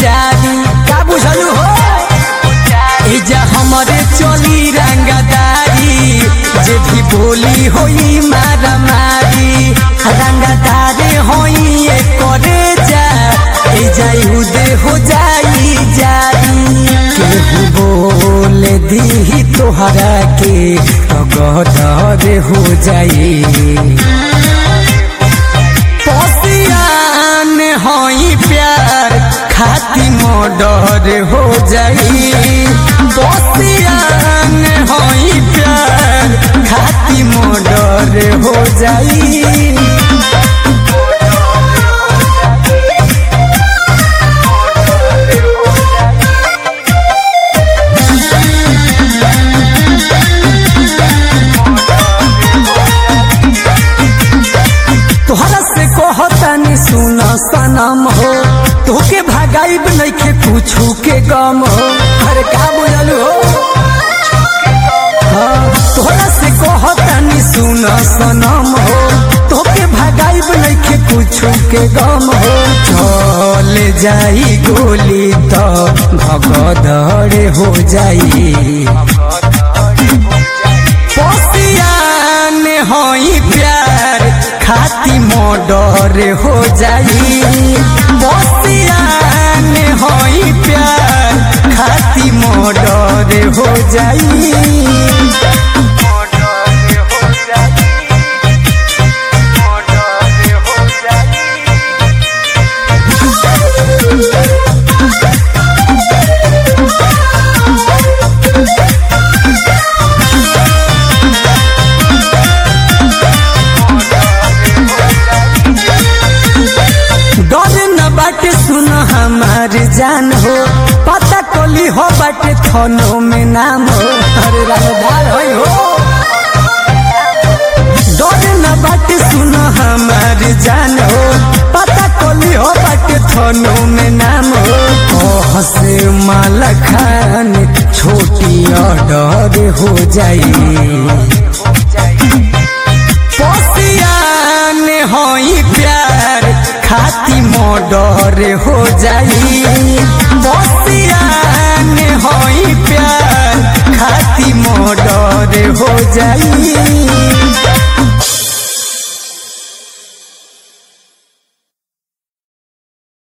जारी का बुझलू हो एजा हमरे चली रंगदारी जे भी बोली होई मारा मारी रंगदारे होई ए करे जा एजा उदे हो जाई जारी केहू बोल दी तोहरा के तो गदर हो जाई पसियान होई प्यार खाती मोडर हो जाई पसियान होई प्यार खाती मोडर हो जाई तोहरा से कहतानी सुन सनम हो तोके भगाइब नइखे कुछु के गम हो अरे का बोललू हो हाँ, तोहरा से कहतानी सुन सनम हो तोके भगाइब नइखे कुछु के गम हो चल जाई गोली तो भगदड़ हो जाई पसियान होई प्यार खाती मोडर हो जाई पसियान होई प्यार खाती मोडर हो जाई डर न बाटे सुन हमार जान हो पता कली हो बाटे थनो में नाम हो अरे रंगदार होई हो डर न बाटे सुन हमार जान हो पता कली हो बाटे थनो में नाम हो ओह से माला खान छोटी ऑर्डर हो जाई पसियान होई प्यार खाती मोडर हो जाई पसियान होई प्यार खाती मोडर हो जाई